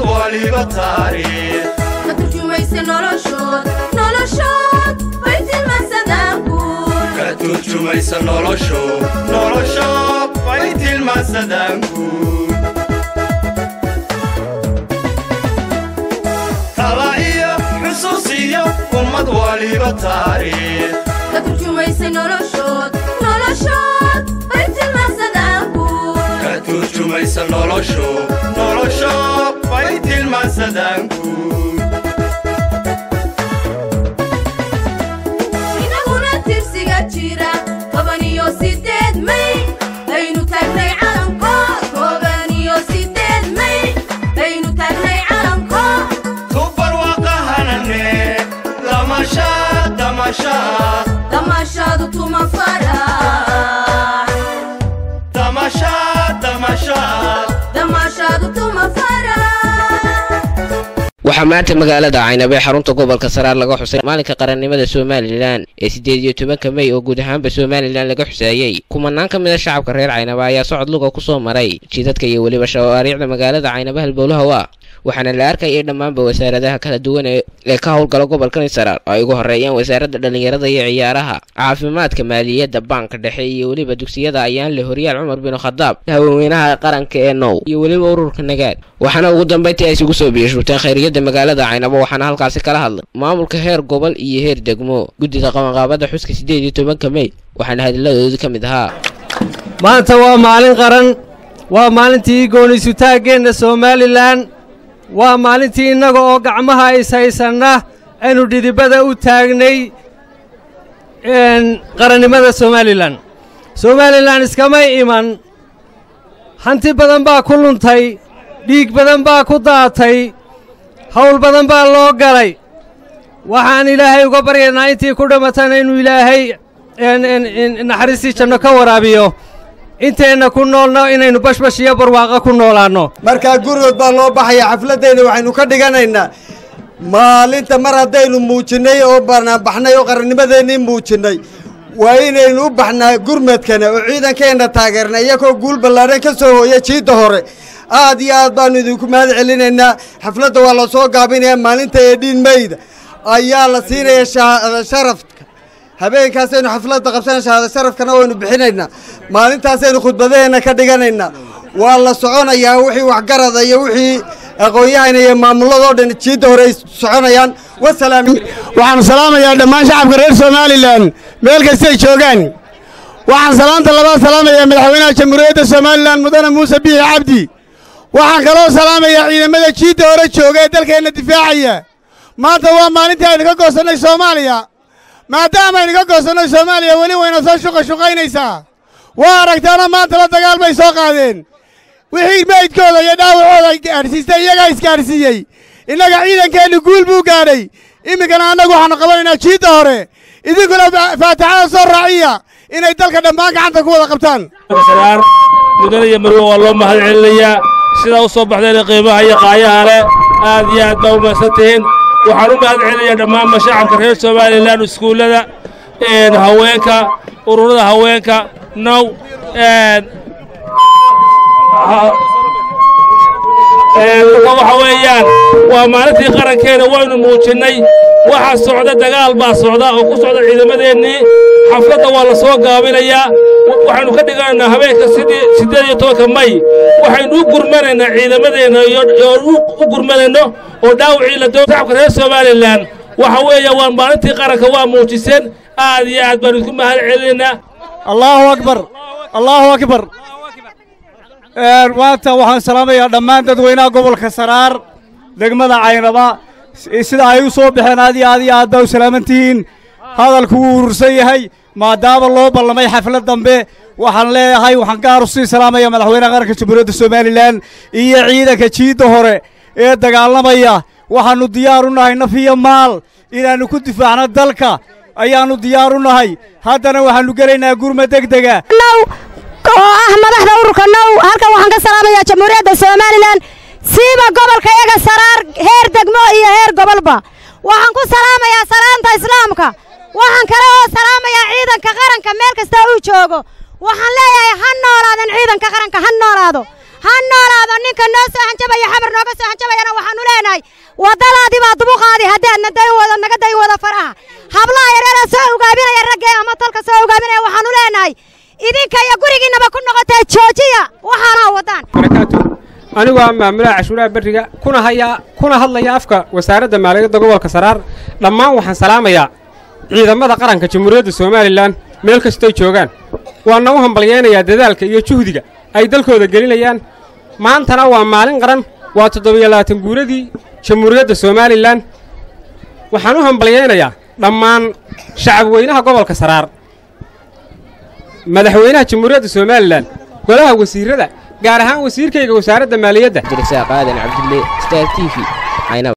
waliba taariikh ka turjumaysa noloshood noloshood bay tilmaansadaan guul ka turjumaysa nolosho nolosho bay tilmaansadaan guud tala iyo xusuus iyo ummad waliba taariikh ka turjumaysa noloshood noloshood bay tilmaansadaan guul ka turjumaysa nolosho nolosho bay tilmaansadaan guud inaguna tirsiga jira toban iyo sideed may aynu taagnay calankood toban iyo sideed may aynu taagnay calankood tubarwaqahanane damashaad damashaad damaashaadu tuma farax damashaad damashaad damaashaadu tuma farax waxaa maanta magaalada caynabo ee xarunta gobolka saraar laga xusay maalinka qarannimada somalilan ee siddeed iyo tobanka mey oo guud ahaanba somalilan laga xuseeyey kumanaan ka mid a shacabka reer caynaba ayaa socod luga ku soo maray jidadka iyo weliba shawaariicda magaalada caynaba halbowlaha waa waxaana la arkayay dhammaanba wasaaradaha kala duwan ee ee ka howlgala gobolkani saraar oo ay ugu horeeyaan wasaaradda dhallinyarada iyo ciyaaraha caafimaadka maaliyadda baanka dhexe iyo weliba dugsiyada ayaan le horyaal cumar bin khadaab haweenweynaha qaranka ee now iyo weliba ururka nagaad waxaana ugu dambayntii ay isugu soo biyashurteen khayriyadda magaalada caynabo waxaana halkaasi kala hadlay maamulka heer gobol iyo heer degmo guddida qabanqaabada xuska siddeed iyo tobanka mey waxaana hadilladoodii ka mid ahaa maanta waa maalin qaran waa maalintii gooniisutaaggeenna somalilan waa maalintii innaga oo gacmaha is haysanna aynu dhidibada u taagnay qarannimada somalilan somalilan iskamay iman hanti badan baa ku luntay dhiig badan baa ku daatay hawl badan baa loo galay waxaan ilaahay uga baryaynaa intii ku dhammatana inuu ilaahay naxariistii janno ka waraabiyo inteenna ku noolna inaynu bashbash iyo barwaaqo ku noolaanno markaa gurigood baa loo baxaya xafladdayna waxaynu ka dhiganaynaa maalinta mar haddaynu muujinnay oo banaanbaxnay oo qarannimadeennii muujinnay waa inaynu u baxnaa gurmadkana oo ciidankeenna taageerna iyagoo guul ballaadhan ka soo hooya jiidda hore aad iyo aad baannu idinku mahad celinaynaa xafladda waa la soo gaabinayaa maalinta eedhiin meyda ayaa la siinaya shahaada sharafka habeenkaasaynu xafladda qabsana shahaada sharafkana waynu bixinaynaa maalintaasaynu khudbadaheenna ka dhiganaynaa waa la soconayaa wixii waxgarada iyo wixii aqoon-yahana iyo maamulladoo dhan jiidda hore ay soconayaan wasalaam waxaanu salaamayaa dhammaan shacabka reer somalilan meel kastay joogaan waxaan salaanta labaad salaamayaa madaxweynaha jamhuuriyadda somalilan mudane muuse biixi cabdi waxaan kaloo salaamayaa ciidamada jiidda hore jooga ee dalkeenna difaacaya maanta waa maalintii aynu ka goosannay soomaaliya maadaama aynu ka goosannay soomaaliya weli wayna soo shuqa shuqaynaysaa waa aragtaana maanta la dagaal bay soo qaadeen wixii meydkooda iyo dhaawacooda gaadhsiistay iyagaa isgaadhsiiyey innaga ciidankeennu guul buu gaadhay iminkana annagu waxaannu qabanaynaa jiidda hore idinkuna faatixada soo raaciya inay dalka dhammaan gacanta ku wada qabtaan saraar mudane iyo marwe waa loo mahad celinayaa sidaa u soo baxdeen qiimaha iyo qaayaha leh aad iyo aad baa u mahadsan tihiin waxaan u mahad celinayaa dhammaanba shacabka reer somalilan iskuullada haweenka ururada haweenka now waxa weeyaan waa maalintii qarankeena waynu muujinnay waxaa socda dagaal baa socda oo ku socda ciidamadeennii xafladda waa la soo gaabinayaa waxaynu ka dhiganaynaa habeenka siddeed iyo tobanka may waxaynu u gurmanaynaa ciidamadeenna iyo u gurmanayno oo dhaawacii la doo shacabka reer somalilan waxa weeya waa maalintii qaranka waa muujiseen aad iyo aad baanu isku mahad celinaynaa allaahu akbar allaahu akbar maanta waxaan salaamayaa dhammaan dadweynaha gobolka saraar degmada caynaba sida ay u soo baxeen aad iyo aad iyo aad baa u salaaman tihiin hadalku wuu urursan yahay maadaama loo ballamay xaflad dambe waxaan leeyahay waxaan gaar u sii salaamaya madaxweynaha qaranka jamhuuriyadda somalilan iyo ciidanka jiidda hore ee dagaalamaya waxaannu diyaar u nahay naf iyo maal inaannu ku difaacno dalka ayaannu diyaar u nahay haddana waxaannu gelaynaa gurma degdega oo ah madaxda ururka now halkan waxaan ka salaamayaa jamhuuriyadda somalilan siiba gobolka iyaga saraar heer degmo iyo heer gobolba waxaan ku salaamayaa salaanta islaamka waxaan kale oo salaamayaa ciidanka qaranka meel kasta uu joogo waxaan leeyahay ha noolaadan ciidanka qaranka ha noolaado ha noolaado ninka noo soo hanjabaya xabar nooga soo hanjabayana waxaanu leenahay waddadaadii baa dubuqaadii haddaadna day wada naga day wada faraha hablaha yareera soo ugaabinaya raggee ama tolka soo ugaabinaya waxaanu leenahay idinka iyo gurigiinnaba ku noqotee joojiya waxaana waddaan barakaatu anigu ah maamulaha cashuuraha berriga kuna hayaa kuna hadlaya afka wasaaradda maaliyadda gobolka saraar dhammaan waxaan salaamayaa ciidamada qaranka jamhuuriyadda somalilan meel kastoy joogaan waana u hambalyaynayaa dadaalka iyo juhdiga ay dalkooda gelinayaan maantana waa maalin qaran waa toddobiyo labaatan guuradii jamhuuriyadda somalilan waxaan u hambalyaynayaa dhammaan shacab weynaha gobolka saraar madaxweynaha jamhuuriyadda somalilan golaha wasiirrada gaar ahaan wasiirkayga wasaaradda maaliyadda abdirasaaq aadan cabdulle star t v caynaba